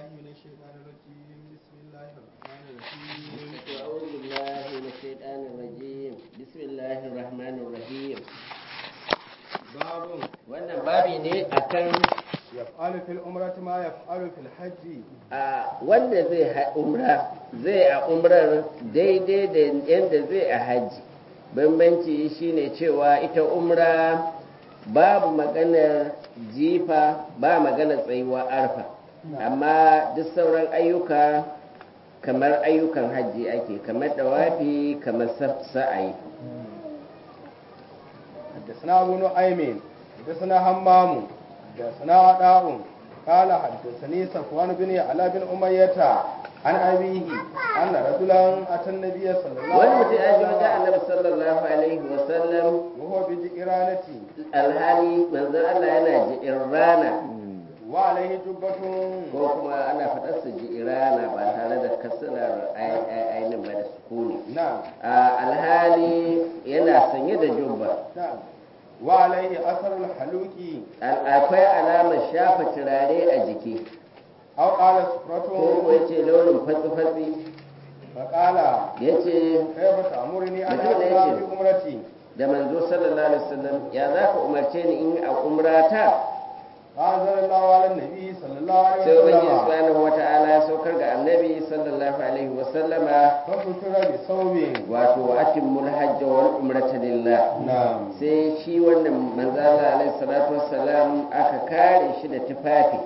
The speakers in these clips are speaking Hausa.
من الشيطان الرجيم بسم الله الرحمن الرحيم أعوذ بالله من الشيطان الرجيم بسم الله الرحمن الرحيم باب wannan babi ne akan يفعل في العمرة ما يفعل في الحج a wanda zai ha- umra zai a umrar daidai da yadda zai a hajji bambanci shine cewa ita umra babu maganar jifa ba maganar tsayuwa arfa amma duk sauran ayyuka kamar ayyukan hajji ake kamar dawafi kamar sa- sa'ayi حدثنا أبو نعيم حدثنا همام حدثنا عطاء قال حدثني صفوان بن على بن أمية عن أبيه أن رجلا أتى النبي صلى الله wani عليه mutum ya ji wajen وسلم annabi sallallahu alaihi wasallam وهو بجئرانة alhali manzon Allah yana ji'in rana وعليه جبة ko kuma ana faɗar su ji'irana ba tare da kasirar ainihin ba da sukuni نعم a alhali yana sanye da jubba نعم وعليه أثر الحلوك Al- akwai alamar shafa turare a jiki أو قال ko سفرة ko ya ce launin fatsi-fatsi فقال ya ce كيف تأمرني أن Mutum ne أقرأ yake. في عمرتي da manzo sallallahu alaihi wasallam ya za ka umarce ni in a umrata فأنزل الله على النبي صلى الله عليه sai ubangiji وسلم subhanahu wata'ala ya saukar ga annabi sallallahu alaihi wasallama فستر بثوب wato atimmul hajj wal umrata lillah نعم sai shi wannan manzo Allah alaihi salatu wassalam aka kare shi da tufafi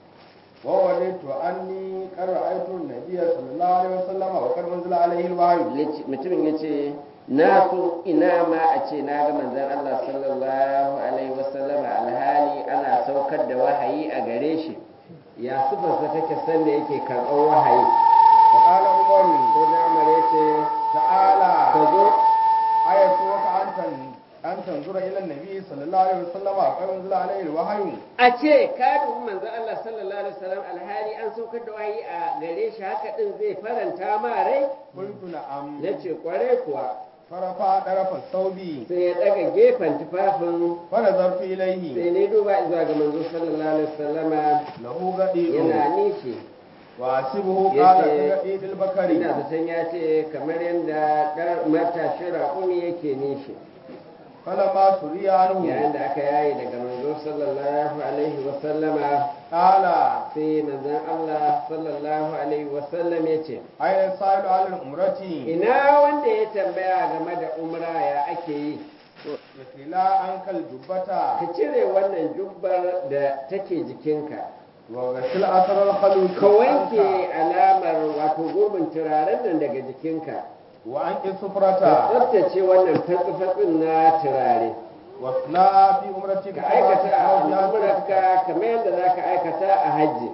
وولدت أني قد رأيت النبي صلى الله عليه وسلم وقد أنزل عليه الوحي Yace- mutumin ya ce na so ina ma a ce na ga manzon Allah sallallahu alaihi wasallama alhali ana saukar da wahayi a gare shi ya sufarsa take sanda yake karɓar wahayi فقال عمر sai da Umar ya ce ka تعالى zo آيتك أن تن- أن تنظر إلى النبي صلى الله عليه وسلم وقد أنزل عليه الوحي a ce ka dubi manzon Allah sallallahu alaihi wasallam alhali an saukar da wahayi a gare shi haka din zai faranta ma rai قلت نعم yace kware kuwa فرفع طرف الثوب sai ya daga gefen tufafin فنظرت sai إليه ne duba zuwa ga manzo sallallahu alaihi wasallama له غدير yana nishi وأحسبه Yace- قال كغدير البكر ina zaton ya ce kamar yadda ɗan matashin raƙumi yake nishi فلما سري عنه yayin da aka yaye daga manzo sallallahu alaihi wasallama قال sai manzon Allah sallallahu alaihi wasallam ya ce أين السائل على الأمرة ina wanda ya tambaya game da umra ya ake yi يخلى عنك الجبة ka cire wannan jubbar da take jikinka وغسل أثر الخلوق ka wanke عنك alamar wato gurbin turaren nan daga jikinka وأنك ka السفرة tsaftace wannan fatsi-fatsin na turare واصنع في أمرتك ka aikata a كما في حجك. al'amurarka kamar yadda za ka aikata a hajji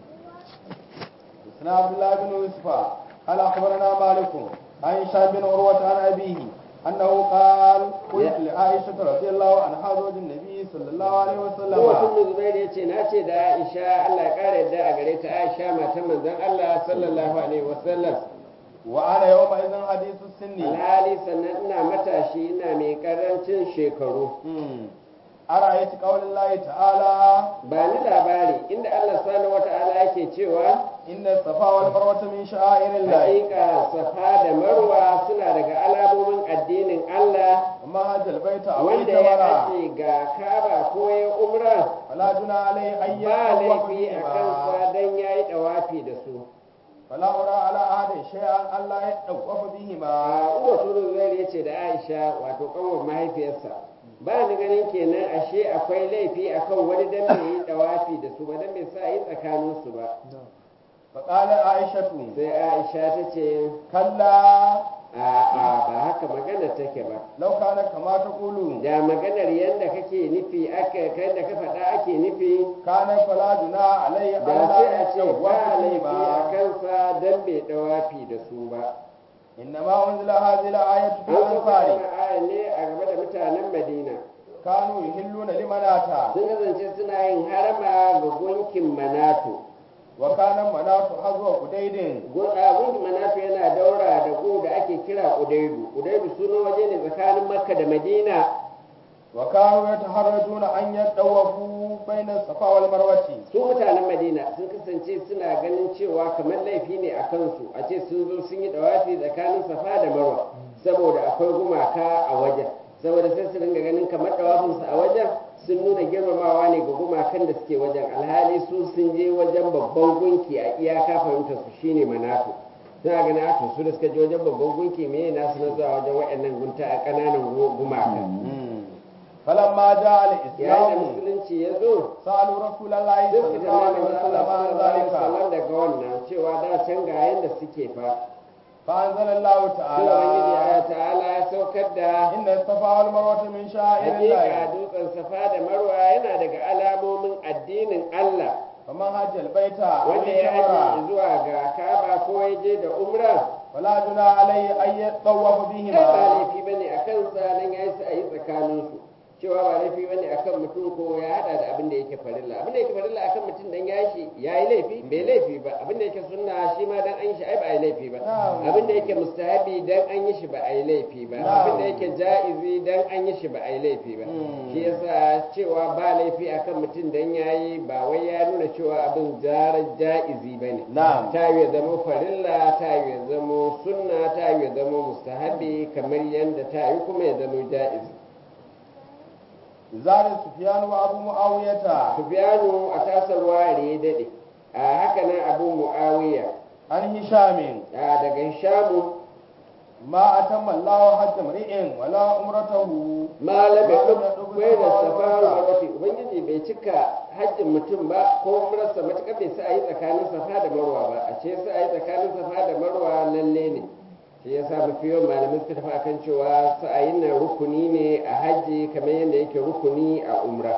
حدثنا عبد الله بن يوسف قال أخبرنا مالك عن هشام بن عروة عن أبيه أنه قال قلت لعائشة رضي الله عنها زوج النبي صلى الله عليه Kowa وسلم sun Zubairu ya ce na ce da Aisha Allah ya ƙara yadda a gare ta Aisha matan manzon Allah sallallahu alaihi wasallam وأنا يومئذ حديث السن alhali sannan ina matashi ina mai karancin shekaru مم. أرأيت قول الله تعالى ba ni labari inda Allah subhanahu wata'ala yake cewa إن الصفا والمروة من شعائر الله hakika safa da marwa suna daga alamomin addinin Allah وما هذا البيت أو wanda ya اعتمر ake ga Ka'aba ko ya umra فلا جنى عليه أن ba يطوف laifi a بهما kansa dan yayi dawafi da su فلا أرى على أحد شيئا ألا يطوف بهما a uwa turu zai ya ce da Aisha wato kanwar mahaifiyarsa ba ni ganin kenan ashe akwai laifi akan wani dan bai yi dawafi da su ba dan bai sa yi tsakanin su ba فقال عائشة sai Aisha ta ce كلا a a ba haka magana take ba لو كان كما تقول da maganar yadda kake nufi aka kai da ka faɗa ake nufi كان فلا جنى عليه da sai a ألا ce يطوف ba laifi a بهما kansa dan bai dawafi da su ba إنما أنزل هذه الآية في an sauka الأنصار wannan aya ne a game da mutanen Madina كانوا يهلون لمناتا sun kasance suna yin harama ga gunkin Manatu وكان منات حظوة قديد Gun- a gunkin Manatu yana daura da gu da ake kira Udaidu Udaidu sunan waje ne tsakanin Makka da Madina وكانوا يتحرجون أن يتطوفوا بين الصفا والمروة su mutanen madina sun kasance suna ganin cewa kamar laifi ne a kansu a ce sun zo sun yi dawafi tsakanin safa da marwa saboda akwai gumaka a wajen saboda sai su dinga ganin kamar dawafinsu a wajen sun nuna girmamawa ne ga gumakan da suke wajen alhali su sun je wajen babban gunki a iyaka fahimtar su shine manatu suna ganin a to su da suka je wajen babban gunki me nasu na zuwa wajen waɗannan gunta a ƙananan gumaka فلما جاء yayin da الإسلام musulunci ya zo سألوا رسول الله duk صلى da الله عليه وسلم عن ذلك sallan daga wannan cewa da can ga yanda suke fa فأنزل الله sai ubangiji تعالى ya ta'ala ya saukar da إن الصفا والمروة من شعائر hakika الله dutsen safa da marwa yana daga alamomin addinin Allah فمن حج البيت أو wanda ya haji اعتمر zuwa ga Ka'aba ko ya je da umra فلا جناح عليه أن يطوف kai ba بهما laifi bane akan sa nan yayi su ayi tsakanin su cewa ba laifi bane akan mutum ko ya hada da abin da yake farilla abin da yake farilla akan mutum dan ya shi yayi laifi bai laifi ba abin da yake sunna shi ma dan an yi shi ai ba ai laifi ba Na'am. abin da yake mustahabi dan an yi shi ba ai laifi ba Na'am. abin da yake ja'izi dan an yi shi ba ai laifi ba Hmm. shi yasa cewa ba laifi akan mutum dan yayi ba wai ya nuna cewa abin jarar ja'izi bane نعم ta yi ya zama farilla ta yi ya zama sunna ta yi ya zama mustahabi kamar yadda ta yi kuma ya zama ja'iz زاد سفيان وأبو معاوية sufyanu a tasarwa ya dade a haka nan abu muawiya عن هشام a daga hishamu ما أتم الله حج امرئ ولا عمرته malam ya Malam ya duk duk bai da safa safa wal marwa. marwa ubangiji bai cika hajjin mutum ba ko umrarsa matuƙar bai sa a yi tsakanin safa da marwa ba a ce sa a yi tsakanin safa da marwa lalle ne shi ya sa mafi yawan malamai suka tafi akan cewa sa'ayin nan rukuni ne a hajji kamar yadda yake rukuni a umra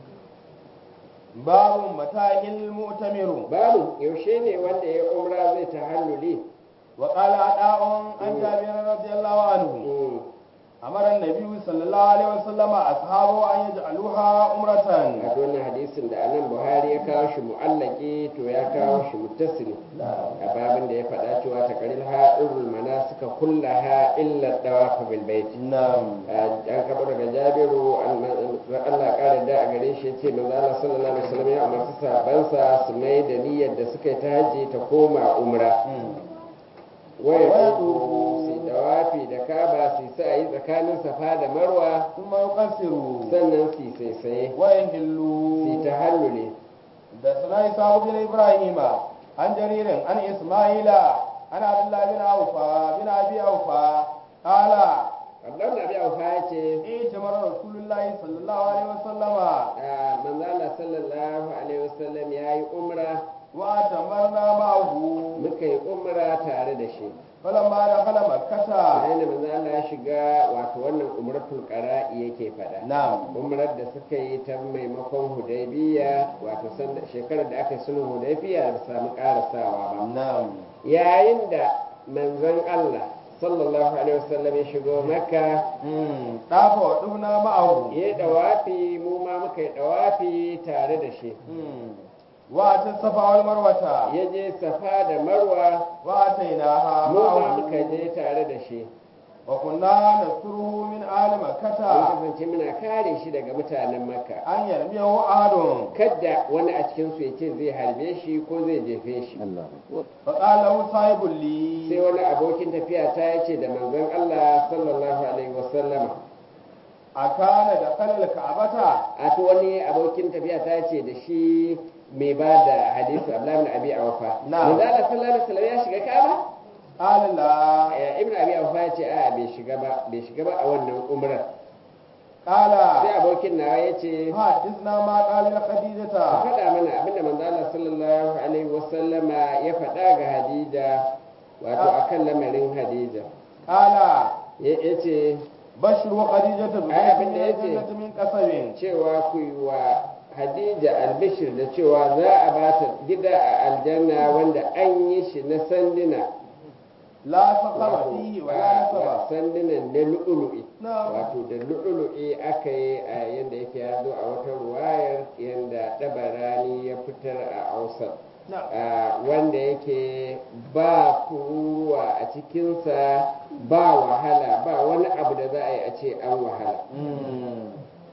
باب متى المؤتمر babu yaushe ne wanda ya umra zai tahalluli وقال عطاء عن جابر رضي الله عنه Mm. أمر النبي صلى الله عليه وسلم أصحابه أن يجعلوها عمرة a wannan hadisin da anan buhari ya kawo shi mu'allaki to ya kawo shi muttasili a babin da ya faɗa cewa ta karil ha'irul mana suka kulla ha illa dawafa bil baiti نعم an kaɓa daga jabiru an Allah ƙara da a gare shi yace manzo Allah sallallahu alaihi wasallam ya umarci sahabbansa su mai da niyyar da suka yi ta haji ta koma umra waya Waya tufu su dawafi da kaba su sa yi tsakanin safa da marwa ثم يقصروا sannan su saisaye su ويهلوا tahalluli حدثنا إسحاق بن إبراهيم عن جرير عن إسماعيل عن عبد الله بن أوفى بن أبي أوفى قال Abdullahi bin Abi Aufa ya ce ائتمر رسول الله صلى الله عليه وسلم a manzo Allah sallallahu alaihi wasallam yayi umra وأتمرنا معه muka yi umra tare da shi فلما دخل مكة yayin da manzo Allah ya shiga wato wannan umratul qara'i yake faɗa نعم umrar da suka yi ta maimakon hudaybiya wato sanda shekarar da aka yi sulhun hudaybiya da samu karasawa ba نعم yayin da manzon Allah sallallahu alaihi wasallam ya shigo makka ɗafa wa ɗuna ma'ahu ya yi dawafi mu ma muka yi dawafi tare da shi wa ta safa wal marwata ya je safa da marwa wa ta ha mu ma ma'ahu muka je tare da shi wa kunna nasuruhu min ahli mun makkata kasance muna kare shi daga mutanen makka an yarmiyahu ahadun kadda wani a cikinsu ya ce zai harbe shi ko zai jefe shi fa qala lahu sahibul li sai wani abokin tafiya ta ya ce da manzon Allah sallallahu alaihi wasallama akana da kalal ka'bata a to wani abokin tafiya ta ce da shi mai ba da hadisi Abdullahi ibn Abi Awfa Na'am. manzon Allah sallallahu alaihi wasallam ya shiga Kaaba qala la Eh, ibn Abi Awfa ya ce a bai shiga ba bai shiga ba a wannan umrar sai qala abokin nawa ya ce hadithna ma qala li ka khadijata faɗa mana abinda manzo Allah sallallahu alaihi wasallama ya faɗa ga Hadija wato akan lamarin Hadija qala ya ce bashru khadijata bi Ai, abin da min yace. jannati min qasabin cewa ku yi wa Hadija albishir da cewa za a ba ta gida a aljanna wanda an yi shi na sanduna la saqama wato fihi wa la ba- nasaba ba sandunan na lu'ulu'i na'am wato da lu'ulu'i aka yi a yadda yake ya zo a wata ruwayar yadda ɗabarani ya fitar a ausar na'am Ah, wanda yake ba kuruwa a cikinsa ba wahala ba wani abu da za a yi a ce an wahala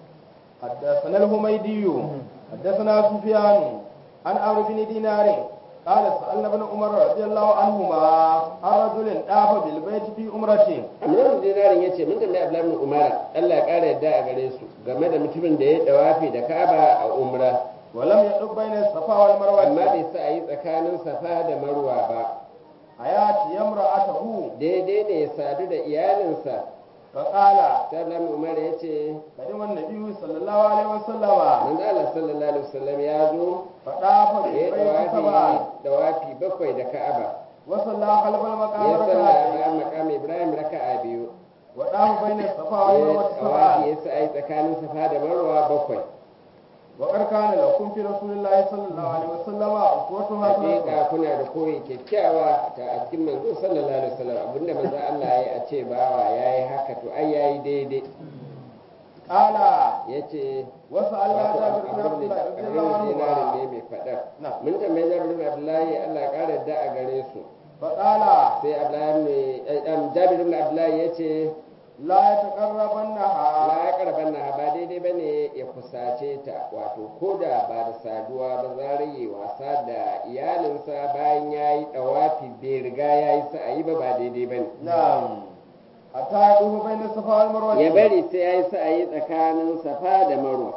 حدثنا الحميدي حدثنا سفيان عن عمرو بن دينار قال سألنا ابن عمر رضي الله عنهما عن رجل طاف بالبيت في عمرته Amrun dinarin ya ce mun tambayi Abdullahi bin Umar Allah ya kara yadda a gare su game da mutumin da ya dawafi da Ka'aba a umra ولم يطب بين الصفا amma والمروة bai sa a yi tsakanin Safa da Marwa ba حياتي امرأته daidai ne ya sadu da iyalinsa فقال sai Abdullahi bin Umar ya ce قدم النبي صلى الله عليه وسلم manzo Allah sallallahu alaihi wasallam ya zo فطاف ya yi بالبيت سبعا dawafi dawafi bakwai da Ka'aba وصلى خلف المقام ya salla ركعتين bayan maqam Ibrahim raka'a biyu وطاف بين الصفا ya والمروة dawafi سبعا ya sa a yi tsakanin Safa da Marwa bakwai وقد كان لكم في رسول الله صلى الله عليه وسلم أسوة حسنة hakika kuna da koyi kyakkyawa ta a cikin manzo sallallahu alaihi wasallam abinda manzo Allah ya yi a ce bawa yayi haka to ai yayi daidai قال yace وسألنا wato جابر بن عبد abin الله رضي da الله dinarin ne عنهما mai fadar نعم mun tambaye Jabir bin Abdullahi Allah ya kara da a gare su فقال sai Abdullahi ne eh, Jabir bin Abdullahi yace لا يتقربنها la ya karban na ba daidai bane ya kusace ta wato koda ba da saduwa ba zaraye wasa da iyalinsa bayan yayi dawafi bai riga yayi sa'ayi ba ba daidai bane نعم حتى يطوف بين الصفا والمروة ya bari sai ya yi sa'ayi tsakanin safa da marwa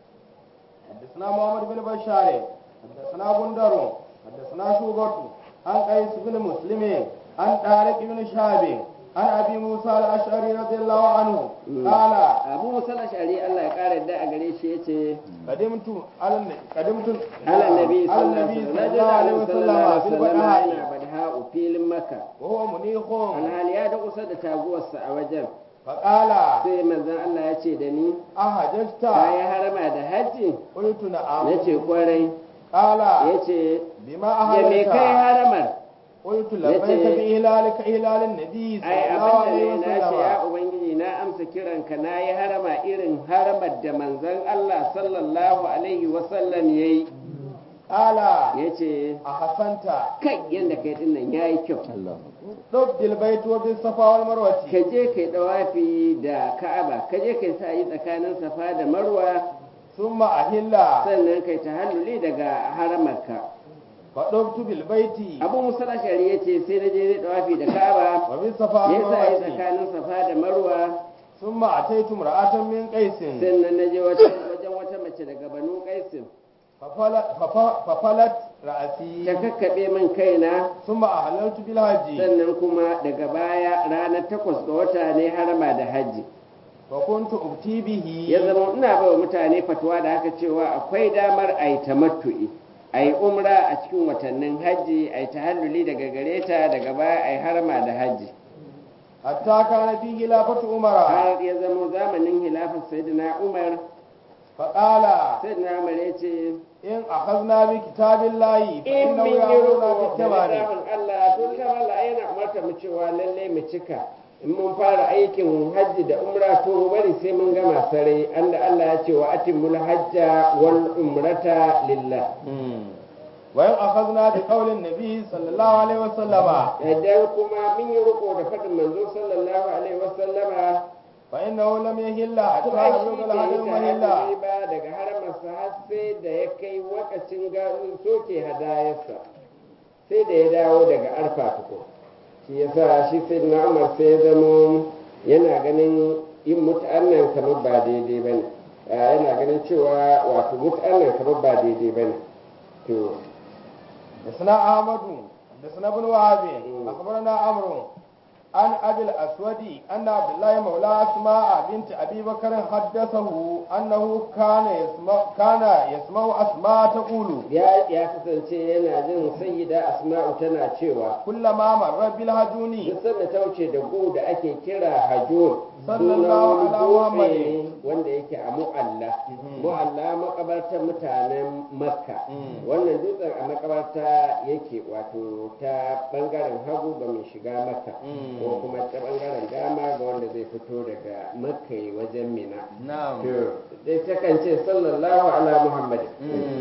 حدثنا محمد بن بشار حدثنا بندر حدثنا شوبة عن قيس بن مسلم عن طارق بن شهاب عن ابي موسى الاشعري رضي الله عنه قال abu musala shari Allah ya kara da a gare shi yace قدمت على النبي قدمت ala nabi على sallallahu النبي alaihi صلى الله عليه وسلم في wasallam البدحاء yana badha filin makka وهو منيخ alhali ya da kusa da taguwarsa a wajen فقال sai manzon Allah ya ce da ni أحججت ka yi harama da hajji قلت نعم nace kwarai قال yace بما ya me kai أهلت haramar قلت لبيك yace- بإهلالك إهلال النبي صلى ai الله abin عليه da ne na ce ya وسلم ubangiji na amsa kiranka na yi harama irin haramar da manzon Allah sallallahu alaihi wasallam ya yi قال ya ce أحسنت kai yadda kai din nan ya yi kyau ضد البيت وبالصفا والمروة ka je kai dawafi da ka'aba ka je kai sa yi tsakanin safa da marwa ثم أهل sannan kai tahalluli daga haramarka فطبت بالبيت abu musala shari ya ce sai na je dawafi da ka'aba وبالصفا ya sa yi والمروة tsakanin safa da marwa ثم أتيت امرأة من قيس sannan na je wajen wata mace daga banu kaisin ففلت, فف- ففلت ta رأسي kakkaɓe min kaina ثم أهللت بالحج sannan kuma daga baya ranar takwas ga wata ne harama da hajji فكنت أبتي به ya zama ina bai wa mutane fatuwa da haka cewa akwai damar a yi tamattu'i a yi umra a cikin watannin hajji a yi tahalluli daga gare ta daga baya a yi harama da hajji حتى كان في خلافة عمر har ya zama zamanin hilafar sayyidina umar فقال sayyidina umar ya ce إن أخذنا بكتاب الله in فإنه mun yi يأمرنا roƙo da بالتمام littafin Allah to littafin Allah yana umarta mu cewa lalle mu cika in mun fara aikin hajji da umra to mu bari sai mun gama sare anda Allah ya ce wa atimul hajja wal umrata lillah وإن أخذنا بقول النبي صلى الله عليه وسلم idan kuma mun yi riko da faɗin manzo sallallahu alaihi wasallama فإنه لم يهل حتى to ai shi يبلغ bai الهدي yi مهلا tahalluli ba daga haramarsa har sai da ya kai wakacin ga soke hadayarsa sai da ya dawo daga arfa tuko shi yasa shi sai na umar sai ya zamo yana ganin yin mut'annan kamar ba daidai bane yana ganin cewa wato mut'annan kamar ba daidai bane to حدثنا أحمد حدثنا ابن وهب أخبرنا عمرو عن أبي الأسود أن عبد الله مولى أسماء بنت أبي بكر حدثه أنه كان يسمع كان يسمع أسماء تقول ya ya kasance yana jin sayyida asma'u tana cewa كلما مر بالهجوني duk sanda ta wuce da gu da ake kira hajjun Sallallahu sunan ala wani Muhammadin. dutse ne wanda yake a mu'alla mu'alla makabartar mutanen makka Mm. wannan dutsen a makabarta yake wato ta bangaren hagu ga mai shiga makka Mm. ko kuma ta bangaren dama ga wanda zai fito daga makka ya wajen mina نعم to dai takan ce sallallahu ala muhammadin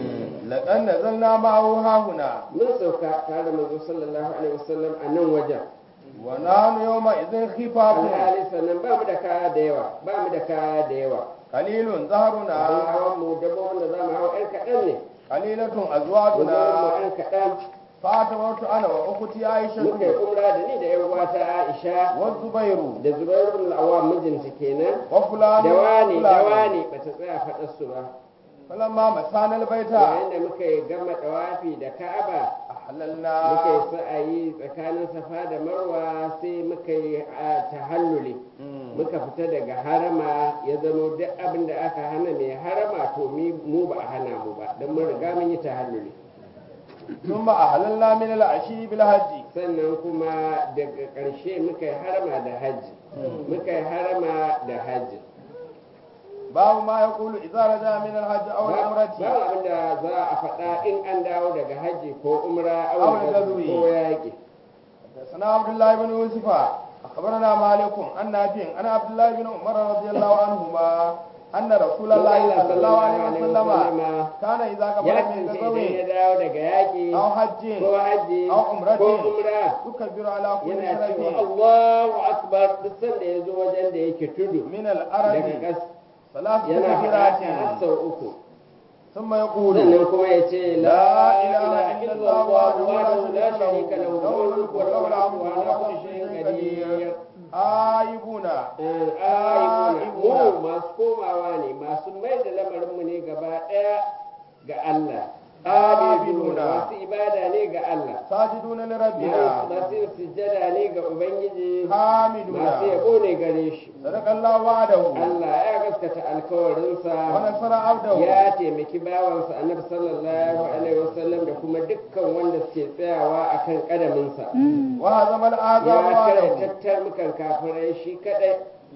لقد نزلنا معه ها هنا mun sauka tare da manzo sallallahu alaihi wasallam a nan wajen ونحن يومئذ خفاف alhali sannan ba mu da kaya da yawa ba mu da kaya da yawa qalilun abin zaharuna hawan mu dabbobin da za mu hau ɗan kaɗan ne qalilatun guzurin mu azwaduna ɗan kaɗan fatawartu ana wa ukhti aisha muka yi umra da ni da yan uwata Aisha wa zubairu da Zubairu bin Awwam mijinta kenan wa fulan da wani da fulan. wani bata tsaya faɗar su ba falamma masana albayta yayin da muka yi gama tawafi da Ka'aba ahlalna muka yi sa'ayi tsakanin Safa da Marwa sai muka yi a tahalluli muka fita daga harama ya zama duk abin da aka hana mai harama to mi- mu ba a hana mu ba don mun riga mun yi tahalluli thumma ahlalna min al-ashi bil hajji sannan kuma daga ƙarshe muka yi harama da hajji muka yi harama da hajji babu ma yaqulu idza raja min al-hajj aw al-umrati babu abin da za a faɗa in an dawo daga hajji ko umra Aw aw gazwi. ko yaƙi حدثنا عبد الله بن يوسف أخبرنا مالك عن نافع عن عبد الله بن عمر رضي الله عنهما أن رسول الله صلى الله عليه وسلم كان إذا قبل ya من kasance idan غزو ya dawo daga yaƙi أو حج ko hajji Aw umratin. ko umra يكبر على كل yana cewa شرف Allahu akbar duk sanda ya zo wajen da yake tudu من daga الأرض ƙas ثلاث yana تكبيرات faɗa har sau uku ثم يقول sannan kuma ya ce لا la إله ilaha إلا illallah الله wahdahu وحده la لا sharika شريك lahu له lahul الملك mulku wa وله lahul الحمد hamdu wa وهو ala على kulli كل shay'in شيء qadir قدير آيبون mu masu komawa ne masu mai da lamarinmu ne gaba ɗaya ga Allah abiduna masu ibada ne ga Allah ساجدون لربنا masu yin sujjada ne ga Ubangiji حامدون masu yabo ne gare shi صدق الله وعده Allah ya gaskata alkawarinsa ونصر عبده ya taimaki bawansa annabi sallallahu alaihi wasallam da kuma dukkan wanda suke tsayawa akan kadaminsa وهزم الآذى ya kare وعده tattarmukan kafirai shi kadai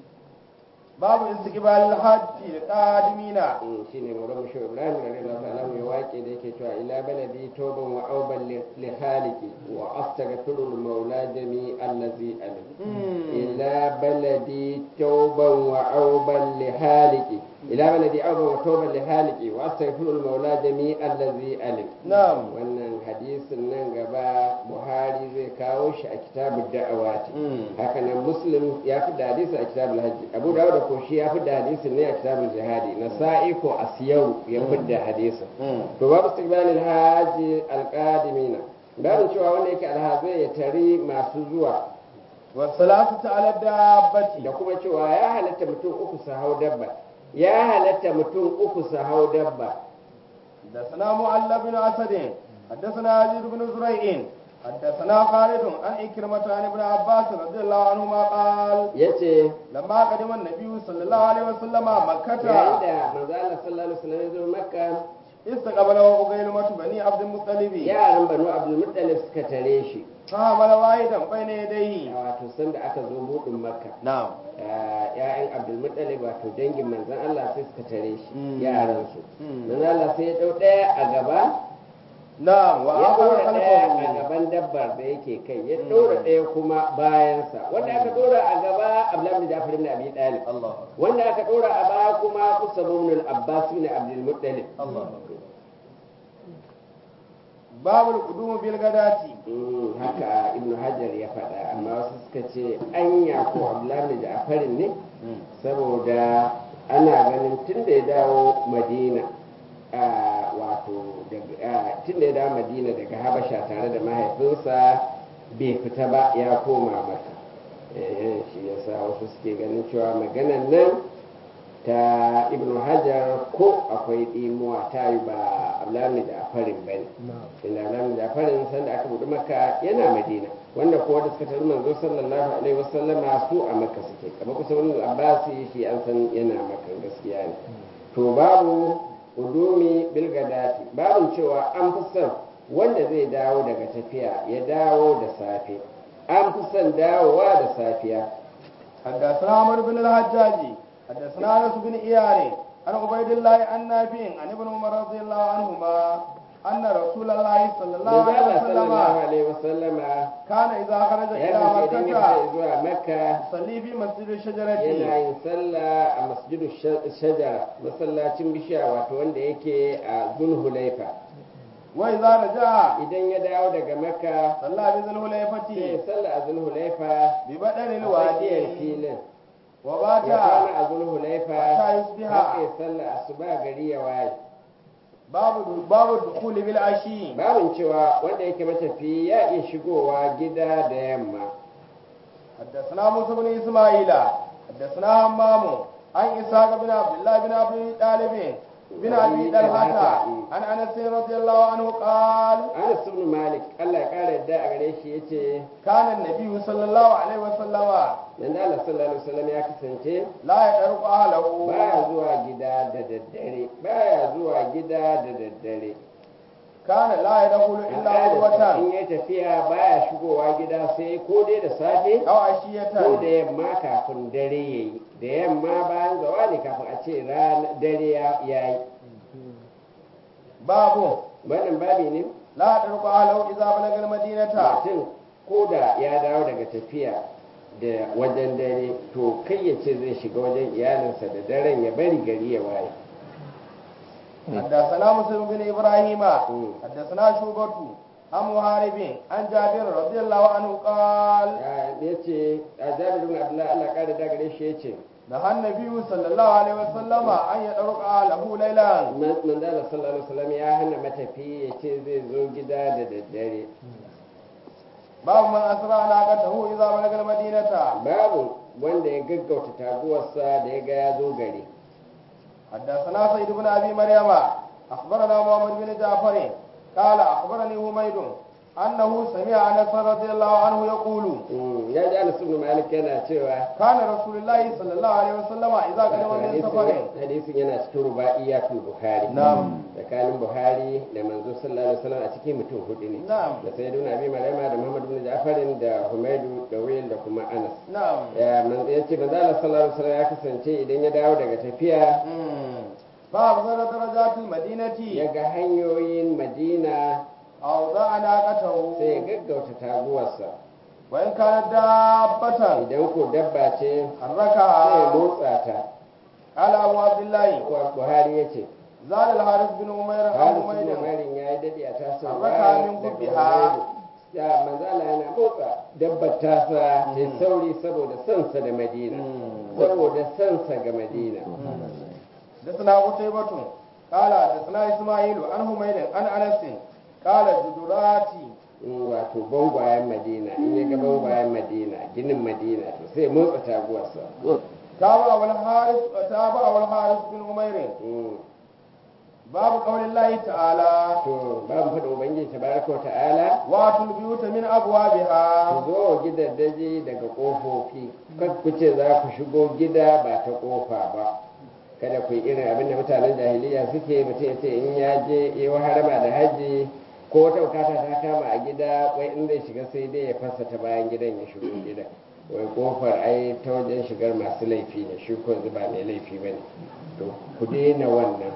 باب استقبال الحج القادمين shi ne maulan mashi ibrahim da rila ta'ala mai waƙe da yake cewa ila baladi toban wa auban li haliki wa astaghfirul maula jami allazi alim ila baladi toban wa auban li haliki ila baladi auban wa toban li haliki wa astaghfirul maula jami allazi alim نعم wannan hadisin nan gaba buhari zai kawo shi a kitabud da'awati haka nan muslim ya fi da hadisi a kitabul hajji abu dawud ko shi ya fi da hadisin ne a kitabul jihadi nasa'i ko asiyaru ya fi da hadisin to babu istiqbalil haji alqadimina babu cewa wanda yake alhazai ya tari masu zuwa والثلاثة على الدابة da kuma cewa ya halatta mutum uku su hau dabba ya halatta mutum uku su hau dabba حدثنا معل بن أسد حدثنا يزيد بن زريع حدثنا خالد عن إكرمة عن ابن عباس رضي الله عنهما قال yace لما قدم النبي صلى الله عليه وسلم yayin مكة da manzo Allah sallallahu alaihi wasallam ya zo makka استقبله أغيلمة بني عبد المطلب yaran banu abdul muttalib suka tare shi فحمل واحدا بين يديه wato sanda aka zo budin makka نعم ya'yan abdulmuttalib wato dangin manzan Allah sai suka tare shi Mm. yaransu Mm. manzan Allah sai ya dau ɗaya a gaba نعم ya وآخر ɗora ɗaya a خلفه gaban dabbar da yake kai ya ɗora ɗaya kuma bayansa wanda aka ɗora a gaba Abdullah bin Ja'far ibn Abi Talib الله wanda aka ɗora a baya kuma Usama ibn al-Abbas ibn Abdul Muttalib الله باب القدوم بالغداة Mm, haka Ibn Hajar ya faɗa amma wasu suka ce anya ko Abdullah bin Ja'far ne saboda ana ganin tun da ya dawo madina a wato tun da ya dawo madina daga habasha tare da mahaifinsa bai fita ba ya koma maka Eh, shi yasa wasu suke ganin cewa maganan nan ta ibn hajar ko akwai ɗimuwa ta yi ba ablamu da farin ba ne inda ablamu da farin sanda aka buɗe maka yana madina wanda ko wanda suka tafi manzo sallallahu alaihi wasallama su a maka suke kamar kusa wani abbasi shi an san yana maka gaskiya ne to babu udumi bilgadati babu cewa an fi son wanda zai dawo daga tafiya ya dawo da safe an fi son dawowa da safiya حدثنا عمرو بن الحجاج حدثنا انس بن ايار عن عبيد الله عن نافع عن ابن عمر رضي الله عنهما ان رسول الله صلى الله Manzo عليه Allah sallallahu وسلم alaihi wasallama كان اذا خرج ya الى kasance idan ya fita مكه zuwa makka يصلي في مسجد الشجره yana yin sallah a masjidu shajara masallacin bishiya wato wanda yake a zulhulaifa واذا رجع idan ya dawo daga makka صلى بذي sai ya الحليفه sallah a zulhulaifa ببدن a tsakiyar الوادي filin wa ya kwana bata a zulhulaifa Hatta yusbiha. har ya sallah asuba gari ya waye babu babu dukhuli bil ashi babin cewa wanda yake matafi ya iya shigowa gida da yamma حدثنا موسى بن اسماعيل حدثنا همام عن اسحاق بن عبد الله بن ابي طالب بن ابي طلحه عن انس رضي الله عنه قال Anas ibn Malik Allah ya kara yadda a gare shi yace كان النبي صلى الله عليه وسلم dan Allah sallallahu alaihi wasallam ya kasance لا يدرك اهله baya zuwa gida da daddare baya zuwa gida da daddare كان لا يدخل الا al'adarsa in قوة ya tafiya baya shigowa gida sai ko dai da safe او ko da عشية yamma kafin dare yayi da yamma bayan zawali kafin a ce ran dare ya yayi باب wannan babi ne لا يدرك اهله اذا بلغ المدينة mutum ko da ya dawo daga tafiya da wajen dare to kai ya ce zai shiga wajen iyalinsa da daren ya bari gari ya waye حدثنا مسلم بن ابراهيم مم. حدثنا شوبة عن محارب عن جابر رضي الله عنه قال ya ce a jabirin abdullahi allah kare da gare shi ya ce نهى النبي صلى الله عليه وسلم أن يدرك أهله ليلا manzala sallallahu alaihi wasallam ya hana matafi ya ce zai zo gida da daddare باب من أسرع ناقته إذا بلغ المدينة babu wanda ya gaggauta taguwarsa da ya ga ya zo gari حدثنا سيد بن أبي مريم أخبرنا محمد بن جعفر قال أخبرني حميد أنه سمع أنس رضي الله عنه يقول Mm, ya ji anas ibn malik yana cewa كان رسول الله صلى الله عليه وسلم إذا قدم من hadisin سفر hadisin yana cikin ruba'iyatul bukhari نعم tsakanin buhari da manzo sallallahu alaihi wasallam a cikin mutum hudu ne نعم da sayyiduna abi maryama da muhammad ibn ja'farin da humaidu da wayl da kuma anas نعم ya man yace manzo Allah sallallahu alaihi wasallam ya kasance idan ya dawo daga tafiya مم. فأبصر درجات المدينة ya ga hanyoyin madina أوضع ناقته sai ya gaggauta taguwarsa وإن كانت دابة idan ko dabba ce sai ya حركها motsa ta قال أبو عبد الله Wa- buhari ya ce زاد الحارث بن عمير عن halisu حميد umarin ya yi daɗi a tasirwa Harraka min kubbiha. ya manzala yana motsa dabbar tasa da sauri saboda sansa da madina saboda sansa ga madina حدثنا قتيبة قال حدثنا إسماعيل عن حميد عن أنس قال جدراتي Mm, wato bangwayen madina in ya ga bangwayen madina ginin madina to sai motsa taguwarsa تابع الحارث تابع الحارث بن عمير Mm, باب قول الله تعالى to babu faɗin ubangiji tabaraka wa ta'ala واتوا البيوت من أبوابها ku zo gidaje daga ƙofofi kan ku ce za ku shigo gida ba ta ƙofa ba kada ku yi irin abin da mutanen jahiliya suke mutum ya ce in ya je yi wa harama da hajji ko wata bukata ta kama a gida wai in zai shiga sai dai ya fasa ta bayan gidan ya shigo gida wai kofar ai ta wajen shigar masu laifi ne shi ko yanzu ba mai laifi ba ne to ku daina wannan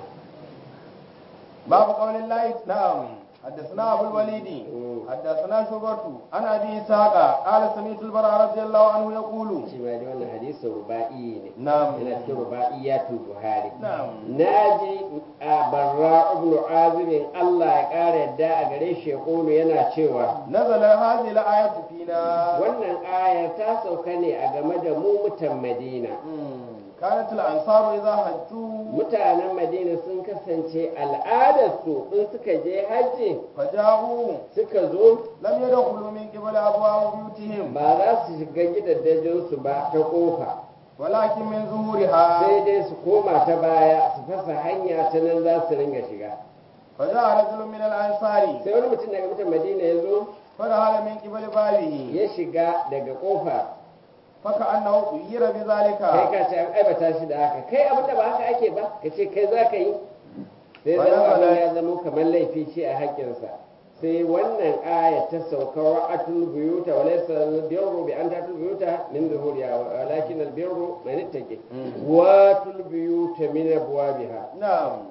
باب قول الله نعم حدثنا ابو الوليد حدثنا شعبة عن ابي اسحاق قال سمعت البراء رضي الله عنه يقول shi ma dai wannan hadisin ruba'i ne نعم yana cikin ruba'iyatul buhari نعم naji a barra ibn azibin Allah ya ƙara yadda a gare shi ya ƙulu yana cewa نزل هذه الآية فينا wannan ayar ta sauka ne a game da mu mutan madina مم. كانت الأنصار إذا حجوا mutanen madina sun kasance al'adarsu in suka je hajji فجاءوا suka zo لم يدخلوا من قبل أبواب بيوتهم ba za su shiga gidajensu ba ta ƙofa ولكن من ظهورها sai dai su koma ta baya su fasa hanya ta nan za su ringa shiga فجاء رجل من الأنصار sai wani mutum daga mutan madina ya zo فدخل من قبل بابه ya shiga daga ƙofa فكأنه غير kai بذلك ka ce an aibata shi da haka kai abinda ba haka ake ba ka ce kai za ka yi sai Wala zama abin wala. ya zama kamar laifi ce a haƙƙinsa sai wannan aya ta sauka wa atul buyuta wa laysa albirru bi an tatul buyuta min zuhuriha walakin albirru man ittaqi wa atul buyuta min abwabiha نعم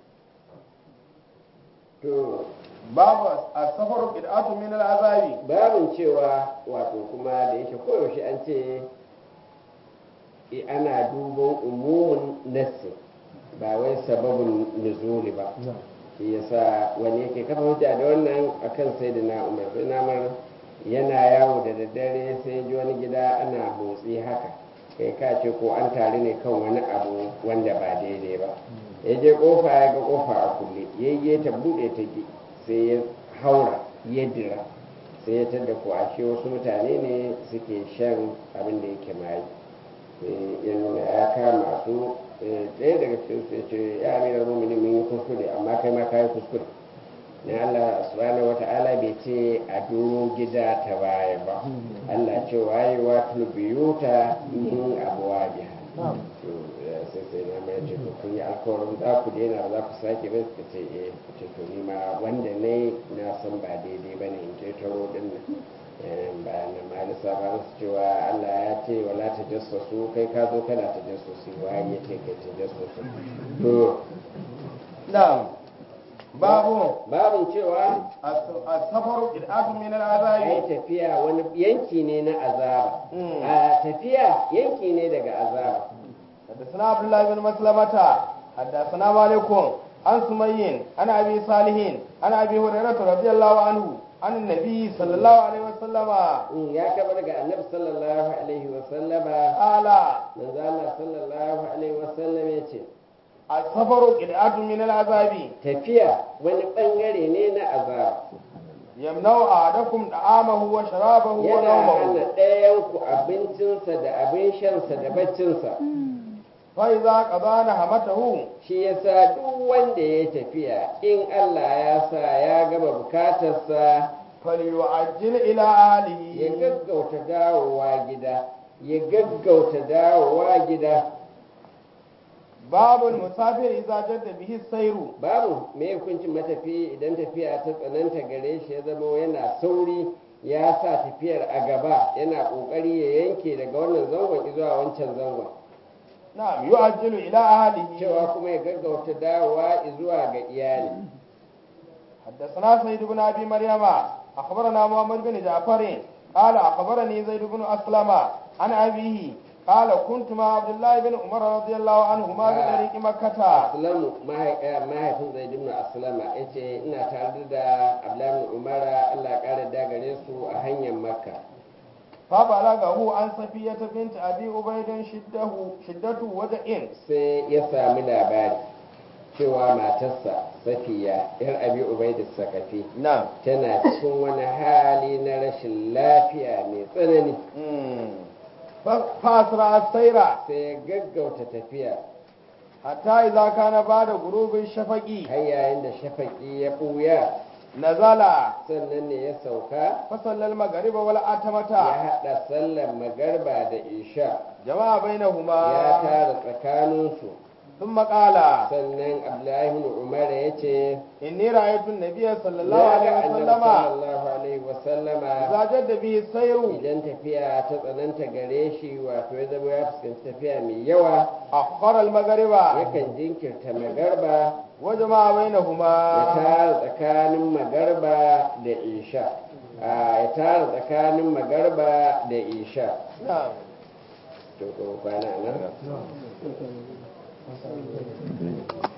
to باب السفر بدعة من العذاب babin cewa wato kuma da yake koyaushe an ce i- ana duban umumin nassi ba wai sababin nuzuli ba shi yasa wani yake kafa hujja da wannan akan sai da na umar sai na umar yana yawo da daddare sai ji wani gida ana motsi haka kai ka ce ko an tare ne kan wani abu wanda ba daidai ba ya je kofa ya ga kofa a kulle ya yi ta buɗe ta ki sai ya haura ya dira sai ya tadda ko ashe wasu mutane ne suke shan abin da yake mayi sai ya nuna ya kama su eh, ɗaya daga cikin su ya ce ya amira mumini mun yi kuskure amma kai ma ka yi kuskure na Allah subhanahu wata'ala bai ce a duro gida ta baya ba Allah ce waye wa biyuta min abuwa biha to eh, sai sai na mai ce to kun yi alkawarin za ku daina ba za ku sake ba suka ce eh ku ce to ni ma wanda ne na san ba daidai ba ne in ce taro din nan Eh, ba na malisa ba su cewa Allah ya ce wala ta jassasu kai ka zo kana ta jassasu waye ya ce kai ta jassasu to na'am babu babin cewa as-safaru qid'atun min ai al-azabi tafiya wani yanki ne na azaba Mm. a tafiya yanki ne daga azaba حدثنا عبد الله بن مسلمة حدثنا مالك عن سمي عن ابي صالح عن ابي هريرة رضي الله عنه عن النبي صلى الله عليه وسلم Mm, ya kaba daga annabi sallallahu alaihi wa sallama قال manzo Allah sallallahu alaihi wa sallam ya ce السفر قطعة من العذاب tafiya wani bangare ne na azaba يمنع أحدكم طعامه وشرابه yana hana ونومه ɗayan ku abincinsa da abin shansa da baccinsa فإذا قضى نهمته shi yasa duk wanda ya tafiya in Allah ya sa ya gama bukatarsa فليعجل إلى ya أهله gaggauta dawowa gida ya gaggauta dawowa gida باب المسافر إذا جد به السير babu me hukuncin matafi idan tafiya ta tsananta gare shi ya zama yana sauri ya sa tafiyar a gaba yana kokari ya yanke daga wannan zangon zuwa wancan zangon نعم يعجل إلى أهله cewa kuma ya gaggauta dawowa zuwa ga iyali حدثنا سيد بن ابي مريم اخبرنا محمد بن جعفر قال اخبرني زيد بن اسلم عن ابيه قال كنت مع عبد الله بن عمر رضي الله عنهما بطريق مكة aslamu mahaifin zai dimna aslama ya ce ina tare da abdullahi bin umara allah ya kara dagare su a hanyar makka فبلغه عن صفية بنت ابي عبيد شده شدة وجع sai ya sami labari cewa matarsa safiya yar abi ubaidis sakafi نعم tana cikin wani hali na rashin lafiya mai tsanani فاسرع السير sai ya gaggauta tafiya حتى اذا كان بعد غروب الشفق har yayin da shafaki ya ɓuya نزل sannan ne ya sauka فصلى المغرب ya والعتمة haɗa sallar magarba da isha جمع ya بينهما tara tsakaninsu ثم قال sannan abdullahi ibn umar ya ce إني رأيت النبي صلى الله ya عليه ga annabi وسلم sallallahu alaihi wasallama إذا جد به السير idan tafiya ta tsananta gare shi wato ya zama ya fuskanci tafiya mai yawa أخر المغرب yakan jinkirta magarba وجمع ya بينهما tara tsakanin magarba da isha a ya tara tsakanin magarba da isha نعم to ko kwana nan